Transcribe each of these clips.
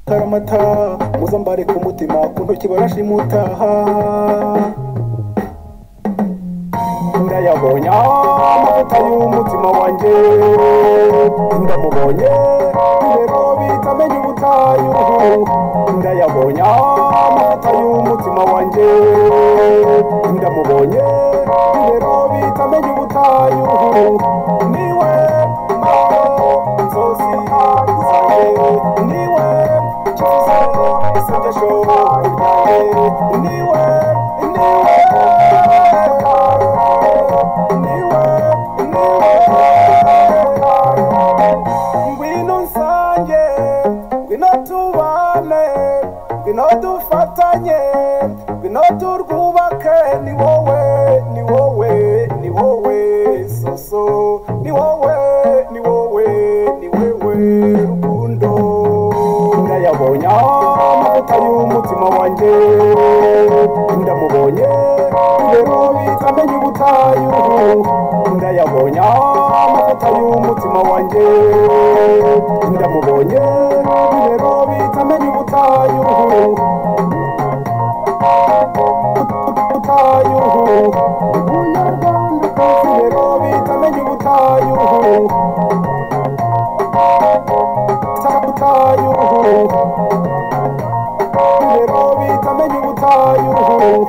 karamata muzambare ku mutima ku ntoki barashimutaha ndayabonye amavuta y'umutima wanjye ndamubonye rero bitamenya ubutayu ndayabonye amavuta y'umutima wanjye ndamubonye rero bitamenya ubutayu niwe mpamvu nzozi zanjye niwe cyiza isengesho ryanjye niwe ngwino nsange ngwino tubane ngwino dufatanye ngwino turwubake ni wowe ni wowe ni wowe soso ni wowe ni wowe ni wewe rukundo ndayabonye amavuta y'umutima wanjye ndamubonye rero bitamenye ubutayu ndayabonye amavuta y'umutima wanjye ndamubonye rero bitamenye ubutayu ubutayu umunyarwandakazi rero bitamenye ubutayu ubutayu rero bitamenye ubutayu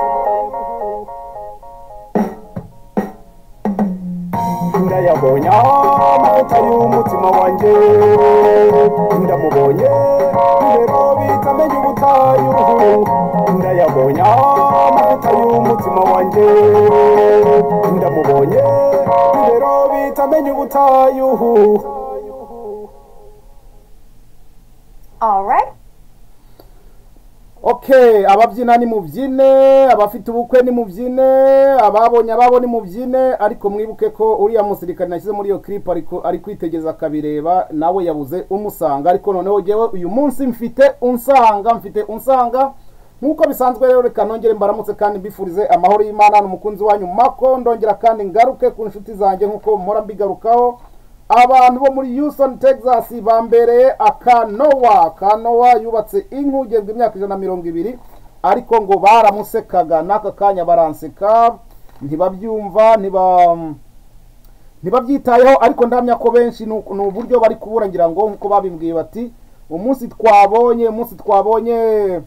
ndayabonye amavuta y'umutima wanjye ndamubonye rero bitamenye ubutayu ndayabonye amavuta y'umutima wanjye ndamubonye rero bitamenye ubutayu All right. okay ababyina ni mubyine abafite ubukwe ni mubyine ababonye ababo ni mubyine ariko mwibuke ko uriya musirikare nashyize muri iyo clip ariko ari kwitegereza akabireba nawe yabuze umusanga ariko noneho ngewe uyu munsi mfite unsanga mfite unsanga nk'uko bisanzwe rero reka nongere mbaramutse kandi mbifurize amahoro y'imana n'umukunzi wanyu mako ndongera kandi ngaruke ku nshuti zanjye nk'uko mpora mbigarukaho abantu bo muri Houston Texas bambereye akanowa kanowa yubatse inkugezwa imyaka ijana na mirongo ibiri ariko ngo baramusekaga n'aka kanya baranseka ntibabyumva ntiba ntibabyitayeho ariko ndamya ko benshi ni uku- ni uburyo bari kubura ngira ngo nk'uko babimbwiye bati umunsi twabonye umunsi twabonye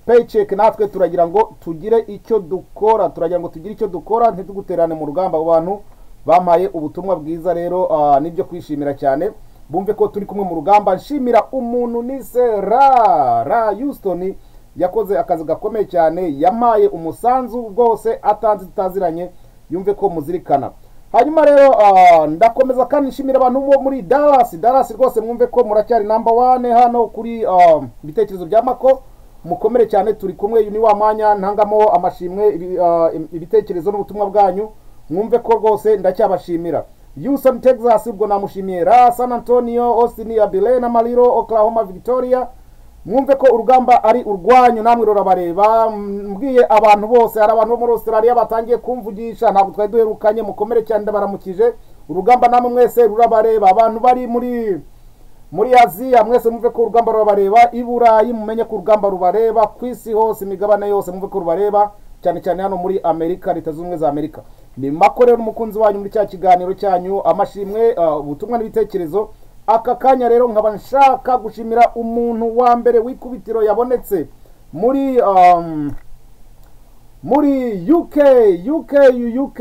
paycheck natwe turagira ngo tugire icyo dukora turagira ngo tugire icyo dukora ntituguterane mu rugamba abo bantu bampaye ubutumwa bwiza rero ah, nibyo kwishimira cyane bumve ko turi kumwe mu rugamba nshimira umuntu nise ra ra Houston yakoze akazi gakomeye cyane yamaye umusanzu bwose atanze tutaziranye yumve ko muzirikana hanyuma rero ah, ndakomeza kandi nshimira abantu bo muri Dallas Dallas rwose mwumve ko muracyari number one hano kuri ah, ibitekerezo bya Mako mukomere cyane turi kumwe uyu ni wa mwanya ntangamo amashimwe ibi- ah, ibitekerezo n'ubutumwa bwanyu mwumve ko rwose ndacyabashimira Houston Texas ubwo namushimiye ra San Antonio Austin Abilene na Maliro Oklahoma Victoria mwumve ko urugamba ari urwanyu namwe rurabareba mbwiye abantu bose hari abantu bo muri Australia batangiye kumvugisha ntabwo twari duherukanye mukomere cyane ndabaramukije urugamba namwe mwese rurabareba abantu bari muri muri aziya mwese mwumve ko urugamba rubareba i burayi mumenye ko urugamba rubareba ku isi hose imigabane yose mwumve ko rubareba cyane cyane hano muri amerika leta zunze ubumwe za amerika ni mako rero n'umukunzi wanyu muri cya kiganiro cyanyu amashimwe ah, ubutumwa n'ibitekerezo aka kanya rero nkaba nshaka gushimira umuntu wa mbere w'ikubitiro yabonetse muri um, muri UK UK UK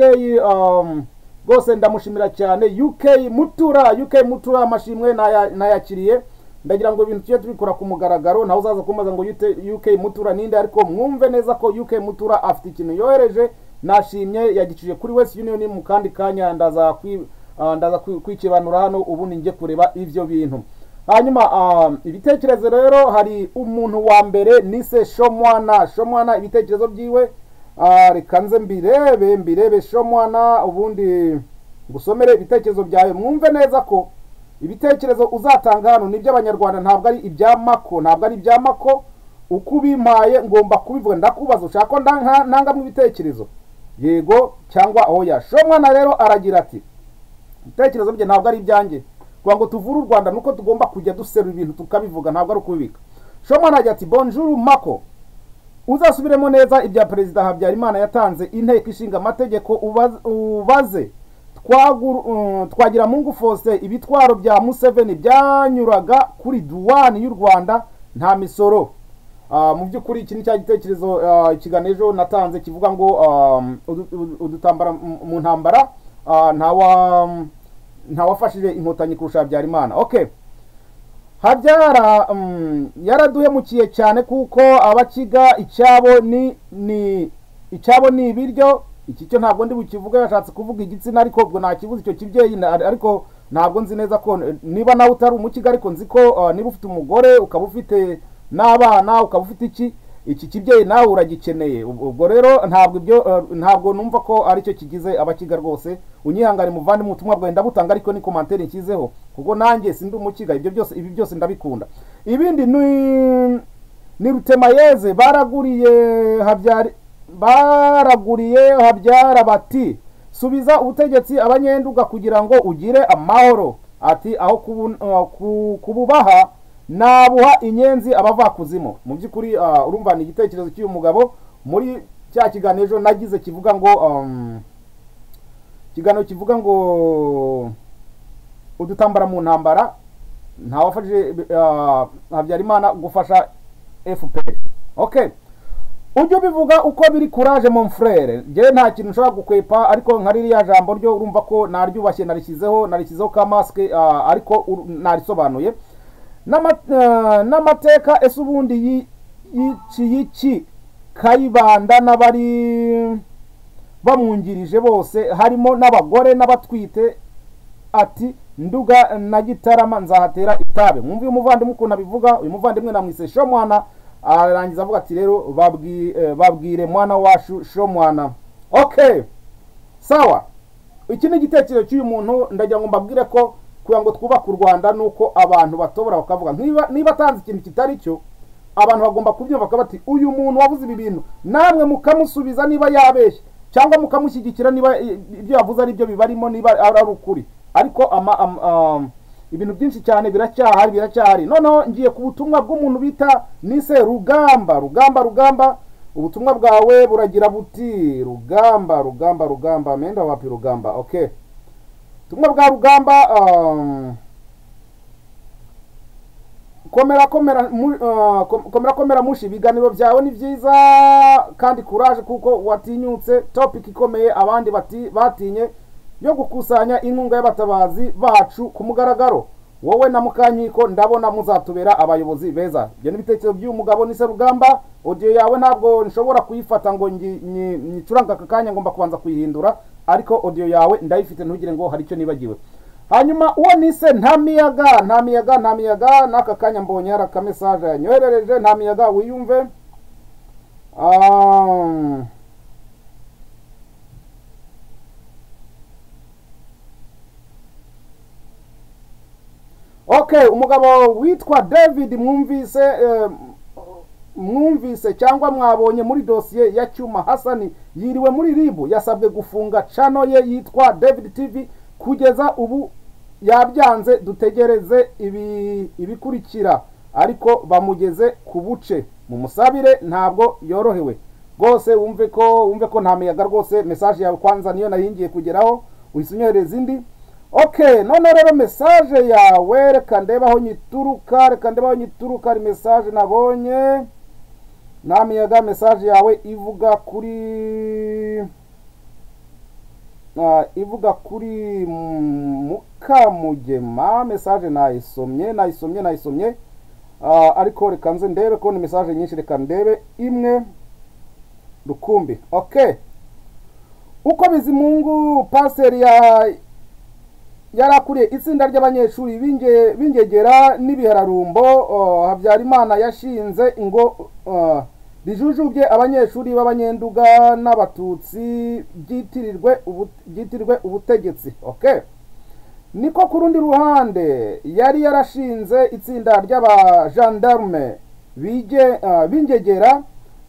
um, rwose ndamushimira cyane UK mutura UK mutura amashimwe naya- nayakiriye ndagira ngo ibintu tujye tubikora ku mugaragaro ntawe uzaza kumbaza ngo "Yute- UK mutura ninde ariko mwumve neza ko UK mutura afite ikintu yohereje nashimye yagicije kuri West Union mu kandi kanya ndaza kwi- ah, ndaza kwi- kwikibanura hano ubundi njye kureba ivyo bintu hanyuma um, ibitekerezo rero hari umuntu wa mbere nise shomwana shomwana ibitekerezo byiwe ah, reka nze mbirebe mbirebe shomwana ubundi ngusomere ibitekerezo byawe mwumve neza ko ibitekerezo uzatanga hano ni iby'abanyarwanda ntabwo ari ibya mako ntabwo ari ibya mako uko ubimpaye ngomba kubivuga ndakubaza ushaka ko ndanka- ntangamo ibitekerezo yego cyangwa oya shomwana rero aragira ati ibitekerezo bye ntabwo ari ibyanjye kugira ngo tuvure u rwanda nuko tugomba kujya duserura ibintu tukabivuga ntabwo ari ukubibika shomwana agira ati bonjour mako uzasubiremo neza ibya perezida habyarimana yatanze inteko ishinga amategeko ubaze- ubaze Twaguru- um, twagiramungu faustin ibitwaro bya museveni byanyuraga kuri duwani y'u rwanda nta misoro Ah, mu by'ukuri iki ni cya gitekerezo ah, ikiganiro ejo natanze kivuga ngo um, udu- udu- udutambara mu mu ntambara ah, ntawa ntawafashije inkotanyi kurusha habyarimana okay habyara mm, yaraduhemukiye cyane kuko abakiga icyabo ni ni icyabo ni ibiryo iki cyo ntabwo ndi bukivuge yashatse kuvuga igitsina ariko ubwo nakivuze icyo kibyeyi na- ariko ntabwo nzi neza ko niba nawe utari umukiga ariko nzi ko uh, niba ufite umugore ukaba ufite n'abana ukaba ufite iki iki kibyeyi nawe uragikeneye Ubwo- ubwo rero ntabwo ibyo uh, ntabwo numva ko aricyo kigize abakiga rwose unyihangane muvandimwe ubutumwa bwawe ndabutanga ariko ni komantere nshyizeho kuko nanjye sindi umukiga ibyo byose ibi byose ndabikunda ibindi ni ni rutemayeze baraguriye habyari baraguriye habyara bati subiza ubutegetsi abanyenduga kugira ngo ugire amahoro ati aho kubu- uh, ku- kububaha nabuha inyenzi abavakuzimu mu by'ukuri uh, urumva ni igitekerezo cy'uyu mugabo muri cya kiganiro ejo nagize kivuga ngo um, ikiganiro kivuga ngo udutambara mu ntambara ntawafashije ah, habyarimana gufasha fpr okay ujye ubivuga uko biri courage mon frere njyewe nta kintu nshobora gukwepa ariko nka ririya jambo ryo urumva ko naryubashye narishyizeho narishyizeho ka masike ah, ariko uru- narisobanuye N'ama- eh, n'amateka ese ubundi yi- y'iki y'iki kayibanda n'abari bamwungirije bose harimo n'abagore n'abatwite ati nduga na gitarama nzahatera itabe mwumve uyu muvandimwe ukuntu abivuga uyu muvandimwe namwise shomwana arangiza avuga ati rero babwi- eh, babwire mwana wacu shomwana okay sawa iki ni igitekerezo cy'uyu muntu ndagira ngo mbabwire ko kugira ngo twubake u rwanda ni uko abantu batobora bakavuga niba niba atanze ikintu kitari cyo abantu bagomba kubyumva bakaba bati uyu muntu wavuze ibi bintu namwe mukamusubiza niba yabeshye cyangwa mukamushyigikira niba i- ibyo yavuze ari byo bibarimo niba ari ari ukuri ariko ama, am- am, ibintu byinshi cyane biracyahari biracyahari noneho ngiye ku butumwa bw'umuntu bita nise rugamba rugamba rugamba ubutumwa bwawe buragira buti rugamba rugamba rugamba menda wapi rugamba okay ubutumwa bwa rugamba um, komera komera mu- ah, kom- komera komera mushi ibiganiro byawe ni byiza kandi courage kuko watinyutse topic ikomeye abandi bati batinye yo gukusanya inkunga y'abatabazi bacu ku mugaragaro wowe na mukanyiko ndabona muzatubera abayobozi beza ibyo ni ibitekerezo by'uyu mugabo ni serugamba audio yawe ntabwo nshobora kuyifata ngo ngi- nyi- nyicurange aka kanya ngomba kubanza kuyihindura ariko audio yawe ndayifite ntugire ngo hari icyo nibagiwe hanyuma uwo nise nta miyaga nta miyaga nta miyaga n'aka kanya mbonye hari akamesaje yanyoherereje nta miyaga wiyumve Ah, okay umugabo witwa david mwumvise eh, mwumvise cyangwa mwabonye muri dosiye ya cyuma hasani yiriwe muri ribu yasabwe gufunga chano ye yitwa david tv kugeza ubu yabyanze dutegereze ibi ibikurikira ariko bamugeze ku buce mu musabire ntabwo yorohewe rwose wumve ko wumve ko nta miyaga rwose mesaje yawe kwanza niyo nayingiye kugeraho uhise unyohereza indi okay none rero mesaje yawe reka ndebe aho nyituruka reka ndebe aho nyituruka hari mesaje nabonye nta miyaga mesaje yawe ivuga kuri Ah, ivuga kuri mm, mukamugema mesaje nayisomye nayisomye nayisomye Ah, ariko reka nze ndebe ko ni mesaje nyinshi reka ndebe imwe rukumbi okay uko bizimungu paseri ya yari akuriye itsinda ry'abanyeshuri b'inge- b'ingegera n'ibihararumbo uh, habyarimana yashinze ngo uh, rijujubye abanyeshuri b'abanyenduga n'abatutsi byitirirwe ubu- byitirirwe ubutegetsi okay niko ku rundi ruhande yari yarashinze itsinda ry'abajandarume bige- uh, b'ingegera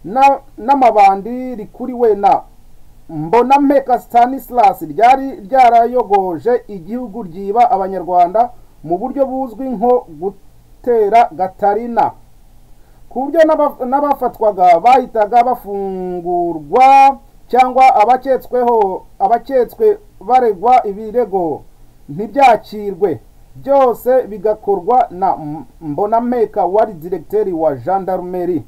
na- n'amabandi rikuriwe na mbona mpeka stanislas ryari ryarayogoje igihugu ryiba abanyarwanda mu buryo buzwi nko gutera gatarina ku buryo n'aba- n'abafatwaga bahitaga bafungurwa cyangwa abaketsweho abaketswe baregwa ibirego ntibyakirwe byose bigakorwa na M- mbonampeka wari diregiteri wa gendarmerie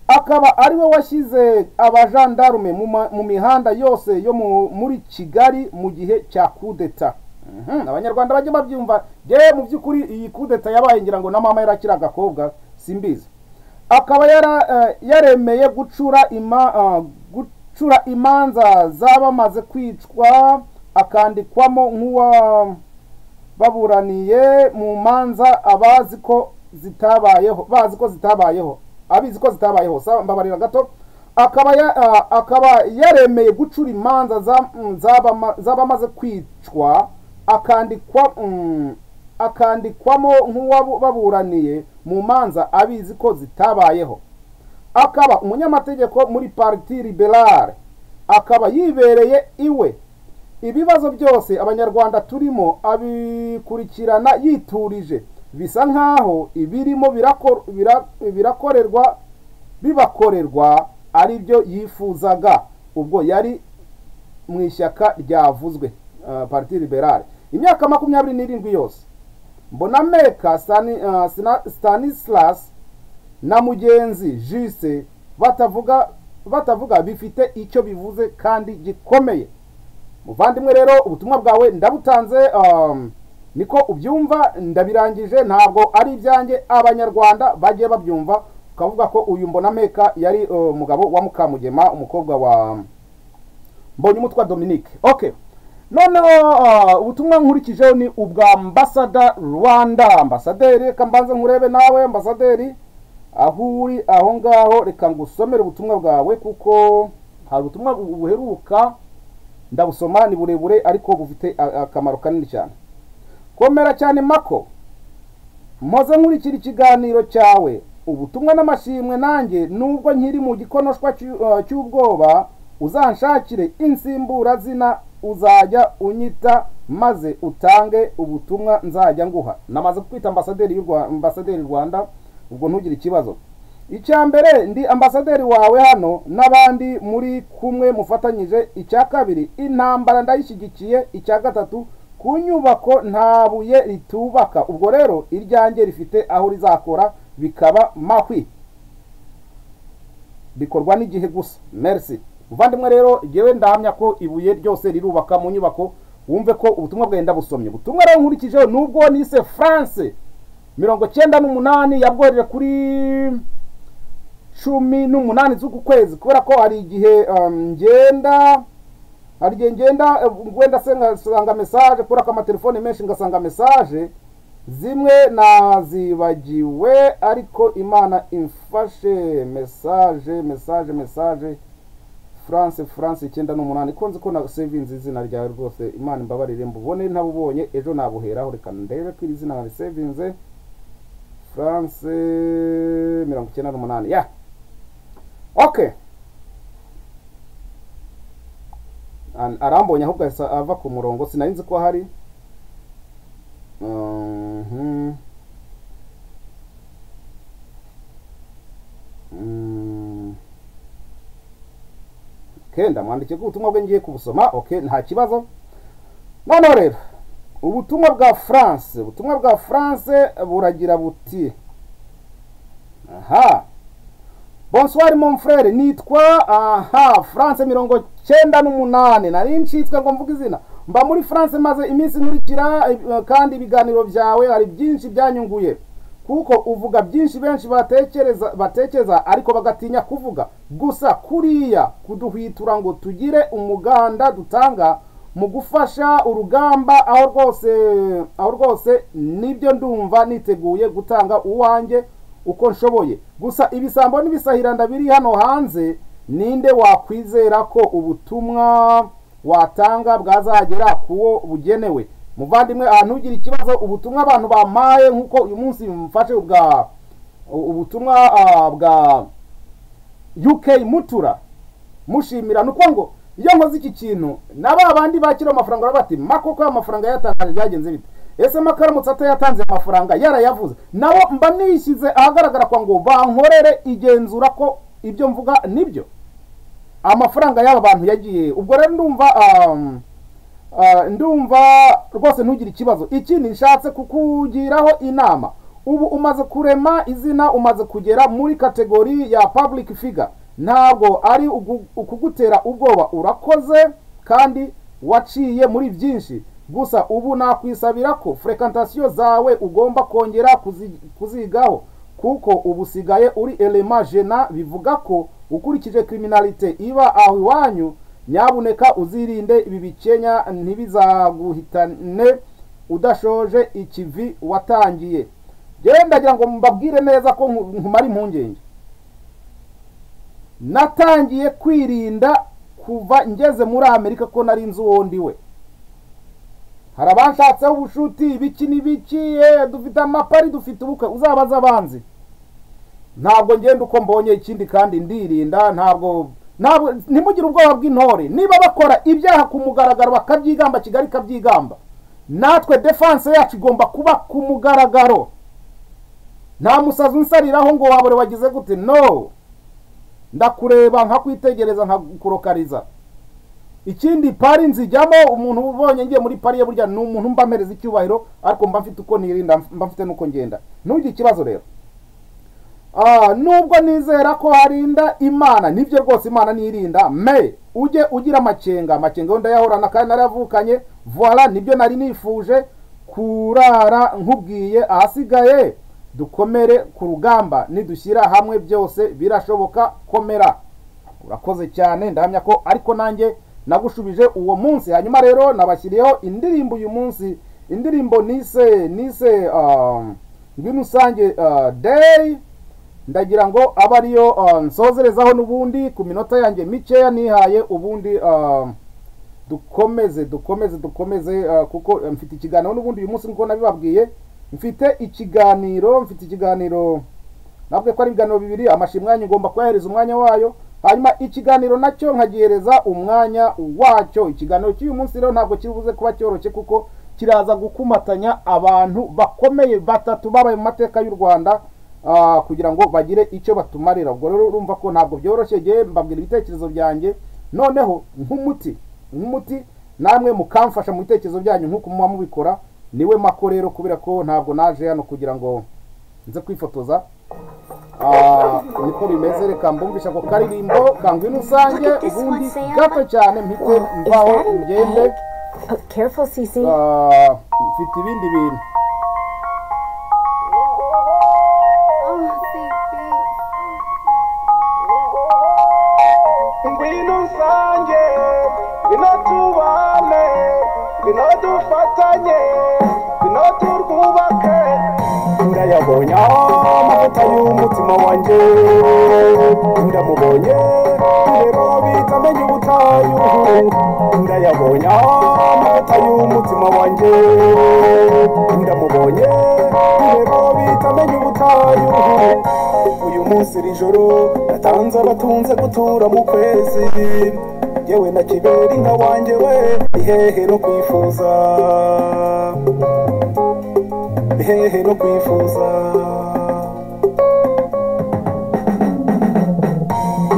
akaba ari we washyize abajandarume mu ma- mu mihanda yose yo mu- muri kigali mu gihe cya kudeta Mhm, abanyarwanda bajye babyumva yewe mu by'ukuri iyi kudeta yabaye ngira ngo na mama yarakiri agakobwa simbizi akaba yara, eh, yaremeye gucura ima, ah, gucura imanza z'abamaze kwicwa akandikwamo nk'uwa baburaniye mu manza abazi ko zitabayeho bazi ko zitabayeho abizi ko zitabayeho sa mbabarira gato akaba ya, a- akaba yaremeye gucura imanza za- mm, z'abama- z'abamaze kwicwa akandikwa mm, akandikwamo nk'uwababuraniye mu manza abizi ko zitabayeho akaba umunyamategeko muri parti liberale akaba yibereye iwe ibibazo byose abanyarwanda turimo abikurikirana yiturije bisa nk'aho ibirimo birakor- bira- birakorerwa bibakorerwa ari byo yifuzaga ubwo yari mu ishyaka ryavuzwe ah, parti liberale imyaka makumyabiri n'irindwi yose mbonameka Stani- ah, Sina- stanislas na mugenzi jise batavuga batavuga bifite icyo bivuze kandi gikomeye muvandimwe rero ubutumwa bwawe ndabutanze um, niko ubyumva ndabirangije ntabwo ari ibyanjye abanyarwanda bagiye babyumva ukavuga ko uyu mbonameka yari uh, umugabo wa mukamugema umukobwa wa mbonyumutwa dominique okay noneho uh, ubutumwa nkurikijeho ni ubwa ambasada rwanda ambasaderi reka mbanze nkurebe nawe ambasaderi aho uri aho ngaho reka ngusomere ubutumwa bwawe kuko hari ubutumwa bu- buheruka ndabusoma ni burebure ariko bufite a- akamaro kanini cyane komera cyane mako mpoze nkurikira ikiganiro cyawe ubutumwa n'amashimwe nanjye nubwo nkiri mu gikonoshwa cy'u- uh, cy'ubwoba uzanshakire insimbura zina uzajya unyita maze utange ubutumwa nzajya nguha namaze kukwita ambasaderi y'u Rwa- ambasaderi rwanda ubwo ntugire ikibazo icya mbere ndi ambasaderi wawe hano n'abandi muri kumwe mufatanyije icya kabiri intambara ndayishyigikiye icya gatatu ku nyubako nta buye ritubaka ubwo rero iryanjye rifite aho rizakora bikaba mahwi bikorwa n'igihe gusa merci muvandimwe rero ngewe ndahamya ko ibuye ryose rirubaka mu nyubako wumve ko ubutumwa bwenda busomye ubutumwa rero nkurikijeho nubwo nise france mirongo cyenda n'umunani yabwohereje kuri cumi n'umunani z'uku kwezi kubera ko hari igihe um, ngenda hari igihe ngenda eh, wenda se ngasanga message kubera ko amatelefone menshi ngasanga message zimwe nazibagiwe ariko imana imfashe message message message france france icyenda n'umunani ko nzi ko na sevinze izina ryawe rwose imana imbabarire mbubone ntabubonye ejo nabuheraho reka ndebe ko iri zina risevinze france mirongo icyenda n'umunani ya okay An- arambonye ahubwo ahise ava ku murongo sinari nzi ko hari Mhm. Mm. kenda mwandike ko ubutumwa bwe ngiye kubusoma okay nta kibazo noneho rero ubutumwa bwa france ubutumwa bwa france buragira buti aha bonsoir mon frere nitwa aha france mirongo cyenda n'umunani nari ncitswe ngo mvuge izina mba muri france maze iminsi nkurikira eh, kandi ibiganiro byawe hari byinshi byanyunguye kuko uvuga byinshi benshi batekereza batekereza ariko bagatinya kuvuga gusa kuriya kuduhwitura ngo tugire umuganda dutanga mu gufasha urugamba aho rwose aho rwose nibyo ndumva niteguye gutanga uwanjye uko nshoboye gusa ibisambo n'ibisahiranda biri hano hanze ninde wakwizera ko ubutumwa watanga bwazagera kuwo bugenewe muvandimwe ahantu ugira ikibazo ubutumwa abantu bamaye nk'uko uyu munsi mfashe bwa ubutumwa ah, bwa UK mutura mushimira ni uko ngo iyo nkoze iki kintu na ba bandi bakira amafaranga baravuga bati mako ko amafaranga yatangaje byagenze bite ese makaramutse atayatanze amafaranga yarayavuze nabo mba nishyize ahagaragara kwa ngo bankorere igenzura ko ibyo mvuga nibyo amafaranga y'aba bantu yagiye ubwo rero ndumva um, uh, ndumva rwose ntugire ikibazo ikindi nshatse kukugiraho inama ubu umaze kurema izina umaze kugera muri kategori ya public figure ntabwo ari ugu- ukugutera ubwoba urakoze kandi waciye muri byinshi gusa ubu nakwisabira ko frequentation zawe ugomba kongera kuzi- kuzigaho kuko ubu usigaye uri elema jena bivuga ko ukurikije criminalite iba aho iwanyu nyabuneka uzirinde ibi bikenya ntibizaguhitane udashoje ikivi watangiye rero ndagira ngo mbabwire neza ko nku- nkumara impungenge natangiye kwirinda kuva ngeze muri amerika ko nari nzi uwo ndi we hari abanshatseho ubushuti ibiki n'ibiki eh, dufite amapari dufite ubukwe uzabaza abanzi ntabwo ngenda uko mbonye ikindi kandi ndirinda ntabwo ntabwo ntimugire ubwoba bw'intore niba bakora ibyaha ku mugaragaro bakabyigamba kigali ikabyigamba natwe defanse yacu igomba kuba ku mugaragaro nta musazi unsariraho ngo wabure wagize gute no ndakureba nkakwitegereza nkakurokariza ikindi pari nzijyamo umuntu ubonye ngiye muri pari ye burya ni umuntu mba mpereza icyubahiro ariko mba mfite uko nirinda mba mfite n'uko ngenda ntugire ikibazo rero Ah, nubwo nizera ko harinda imana nibyo rwose imana nirinda me ujye ugira amakenga amakenga yo ndayahorana kandi naravukanye voila nibyo nari nifuje kurara nkubwiye ahasigaye dukomere ku rugamba nidushyira hamwe byose birashoboka komera urakoze cyane ndahamya ko ariko nanjye nagushubije uwo munsi hanyuma rero nabashyiriyeho indirimbo uyu munsi indirimbo nise nise um, rw'imusange uh, day ndagira ngo abe ariyo uh, nsozerezaho n'ubundi ku minota yanjye mikeya nihaye ubundi uh, dukomeze dukomeze dukomeze uh, kuko uh, mfite ikiganiro n'ubundi uyu munsi nkuko nabibabwiye mfite ikiganiro mfite ikiganiro nabwe ko ari ibiganiro bibiri amashimwe yanyu ngomba kuyahereza umwanya wayo hanyuma ikiganiro nacyo nkagihereza umwanya wacyo ikiganiro cy'uyu munsi rero ntabwo kibuze kuba cyoroshye kuko kiraza gukumatanya abantu bakomeye batatu babaye mu mateka y'u rwanda ah, kugira ngo bagire icyo batumarira ubwo rero urumva ko ntabwo byoroshye ngewe mbabwira ibitekerezo byanjye noneho nk'umuti nk'umuti namwe mukamfasha mu bitekerezo byanyu nk'uko muba mubikora niwe mako rero kubera ko ntabwo naje hano kugira ngo nze kwifotoza Ah, niko bimeze reka mbumvisha ako karirimbo kangwino usange Look at this ubundi one, Sam. gato cyane mpite Is mvaho that an ngende egg? Oh, careful, Cece. Ah, mfite ibindi bintu ngwino usange ngwino tubane ngwino dufatanye ngwino turwubake ndayabonye amavuta y'umutima wanjye ndamubonye rero bita menye ubutayu ndayabonye amavuta y'umutima wanjye ndamubonye rero bita menye ubutayu uyu munsi iri joro natanze abatunze gutura mu kwezi yewe na kibera inka wanjye we ihehe no kwifuza ihehe no kwifuza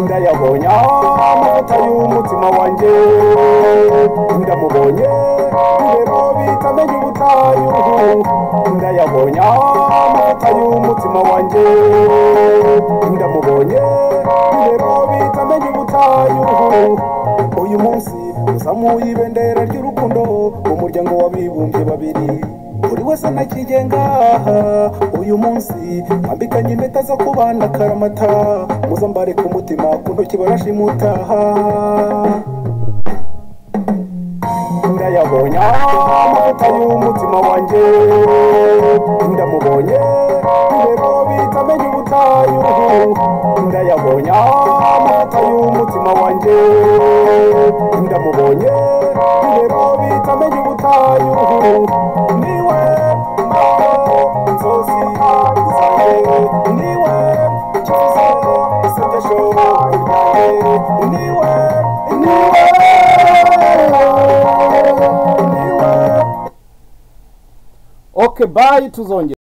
ndayabonye amavuta y'umutima wanjye ndamubonye rero bitamenye ubutayu ndayabonye amavuta y'umutima wanjye ndamubonye rero bitamenye ubutayu uyu munsi uzamuye ibendera ry'urukundo mu muryango w'abibumbye babiri buri wese anakigenga uyu munsi mbambikanye impeta zo kubana karamata muzambare ku mutima ku ntoki barashimutaha ndayabonye amavuta y'umutima wanjye ndamubonye rero bitamenye ubutayu ndayabonye amavuta y'umutima wanjye ndamubonye rero bitamenye ubutayu niwe mbaho nzozi zanjye niwe kiza isengesho ryanjye niwe niwe niwe okay bye tuzongera